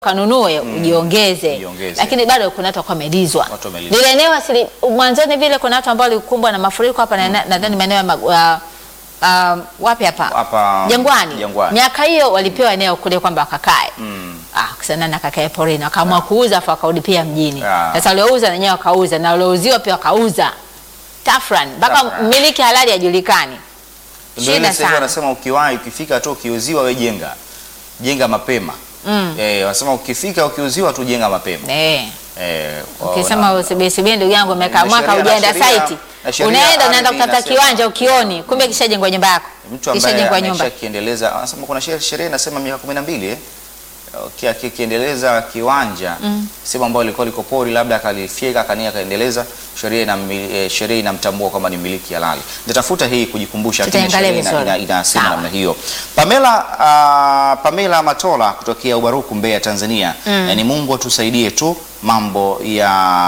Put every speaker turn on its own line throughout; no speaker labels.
kanunue ujiongeze,
ujiongeze.
lakini bado kuna watu wakuwa wamelizwa
Watu wamelizwa.
lile eneo asili mwanzoni vile. Kuna watu ambao walikumbwa na mafuriko hapa na na- nadhani maeneo ya mag- uh, uh, wapi hapa
Hapa
Jangwani.
Jangwani.
Miaka hiyo walipewa eneo kule kwamba wakakae
Mm.
Ah, kisana na kakae porini wakaamua kuuza afu wakarudi pia mjini.
Ah.
Sasa waliouza na wenyewe wakauza na waliouziwa pia wakauza. Tafran mpaka
Tafran.
mmiliki halali hajulikani.
Ndio ile
Shida
sasa hivi
sana.
wanasema ukiwahi ukifika tu ukiuziwa we jenga. Jenga mapema.
Mm.
Eh, wanasema ukifika ukiuziwa tu jenga mapema.
Eh.
Eh,
Ukisema usibisibie ndugu yangu umekaa
Na
mwaka
sheria- na
hujaenda
sheria-
site.
na sheria
Unaenda unaenda
ardhi
kutafuta
inasema-
kiwanja ukioni, kumbe kishajengwa nyumba yako.
mtu ambaye
Kishajengwa nyumba.
amesha kiendeleza anasema kuna sheria sheria inasema miaka 12 eh Ki- ki- kiendeleza kiwanja sehemu ambayo ilikuwa liko pori labda akalifyeka akania akaendeleza sheria ina eh, sheria inamtambua kwamba ni miliki halali. Nitatafuta hii kujikumbusha lakini
Tutaangalia
sheria ina-
vizuri.
ina- inasema
Sawa.
namna hiyo. Pamela ah, Pamela Matola kutokea Ubaruku Mbeya Tanzania. Eh, ni Mungu atusaidie tu mambo ya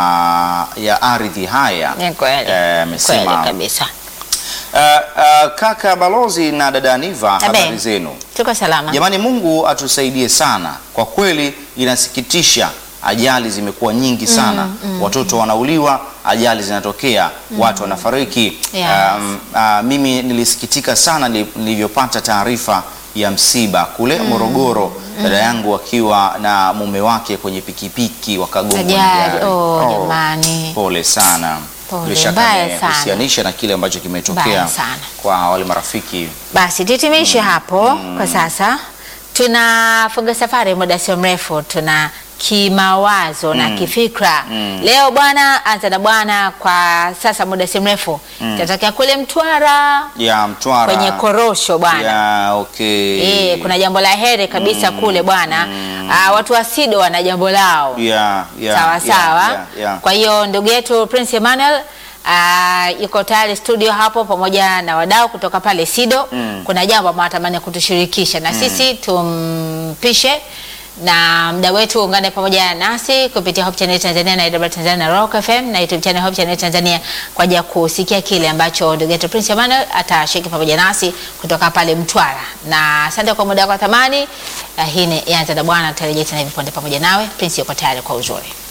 ya ardhi haya.
Ni kweli.
Eh,
Kweli
amesema
kabisa.
Uh, uh, kaka balozi na dada Aniva,
Abe.
habari zenu?
Tuko salama.
Jamani, Mungu atusaidie sana. Kwa kweli inasikitisha, ajali zimekuwa nyingi sana, watoto wanauliwa, ajali zinatokea, watu wanafariki.
Yes.
Um, uh, mimi nilisikitika sana nili- nilivyopata taarifa ya msiba kule Morogoro, dada yangu akiwa na mume wake kwenye pikipiki wakagongwa na
Ajali.
gari.
Oh, jamani.
Pole sana.
Pole,
Bila shaka
mbaya
amehusianisha na kile ambacho kimetokea
Mbaya sana.
kwa wale marafiki.
Basi tutimishe hapo kwa sasa. Tunafunga safari muda sio mrefu, tuna kimawazo na kifikra leo. Bwana anza na bwana, kwa sasa muda si mrefu tatokea kule Mtwara
ya Mtwara
kwenye korosho bwana.
ya okay.
Eh, kuna jambo la heri kabisa kule bwana. Ah, watu wa SIDO wana jambo lao
ya ya
sawa
ya,
sawa.
ya, ya.
Kwa hiyo ndugu yetu Prince Emmanuel uh, yuko tayari studio hapo pamoja na wadau kutoka pale SIDO. Kuna jambo ambalo anatamani kutushirikisha na sisi tumpishe na mda wetu ungane pamoja nasi kupitia Hope Channel Tanzania na IW Tanzania na Rock FM na YouTube channel Hope Channel Tanzania kwa ajili ya kusikia kile ambacho ndugu yetu Prince Emmanuel atashiriki pamoja nasi kutoka pale Mtwara. Na asante kwa muda wako wa thamani. Uh, hii ni Yanza na Bwana, tutarejea tena hivi punde pamoja nawe. Prince yuko tayari kwa uzuri.